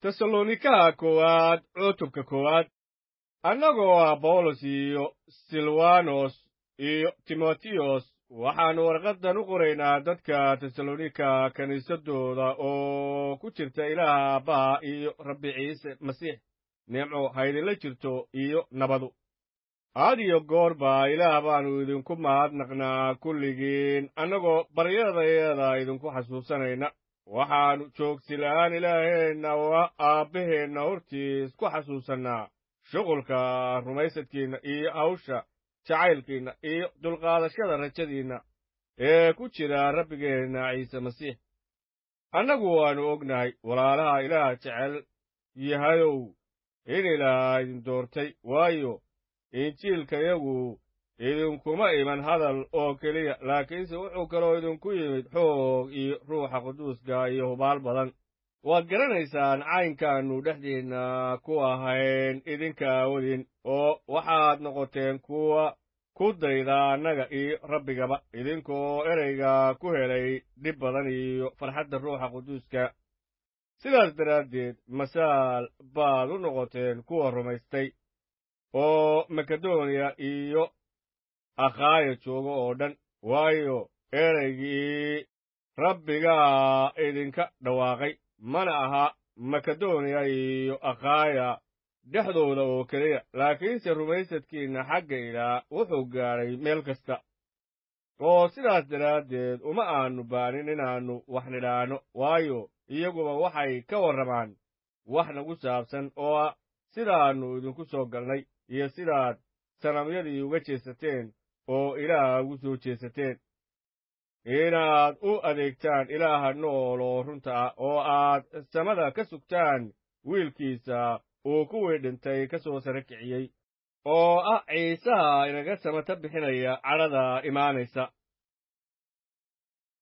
tesalonikaha koowaad cutubka koowaad annagoo ah bawlos iyo silwanos iyo timotiyos waxaannu warqaddan u qoraynaa dadka tesalonika kiniisaddooda oo ku jirta ilaaha aabbaha iyo rabbi ciise masiix nimco haydinla jirto iyo nabadu had iyo goor baa ilaah baannu idinku mahadnaqnaa kulligiin annagoo baryadayada idinku xasuusanayna waxaannu joogsi la'aan ilaaheenna waa aabbaheenna hortiis ku xasuusannaa shuqulka rumaysadkiinna iyo hawsha jacaylkiinna iyo dulqaadashada rajadiinna ee ku jira rabbigeenna ciise masiix annagu waannu ognahay walaalaha ilaah jecel yahayow in ilaah idin doortay waayo injiilkayagu idinkuma iman hadal oo keliya laakiinse wuxuu kaloo idinku yimid xoog iyo ruuxa quduuska iyo hubaal badan waad garanaysaan caynkaannu dhexdeenna ku ahayn idinka aawadiin oo waxaad noqoteen kuwa ku dayda annaga iyo rabbigaba idinkoo ereyga ku helay dhib badan iyo farxadda ruuxa quduuska sidaas daraaddeed masaal baad u noqoteen kuwa rumaystay oo makedoniya iyo akhaaya jooga oo dhan waayo ereygii rabbigaa idinka dhawaaqay mana aha makedoniya iyo akhaaya dhexdooda oo keliya laakiinse rumaysadkiinna xagga ilaah wuxuu gaadhay meel kasta oo sidaas daraaddeed uma aannu baanin inaannu wax nidhaanno waayo iyaguba waxay ka warramaan wax nagu saabsan oo ah sidaannu idinku soo galnay iyo sidaad sanamyadii uga jeesateen oo ilaah ugu soo jeesateen inaad u adeegtaan ilaaha nool oo runta ah oo aad samada ka sugtaan wiilkiisa uu kuwii dhintay ka soo sare kiciyey oo ah ciisaha inaga samata bixinaya cadhada imaanaysa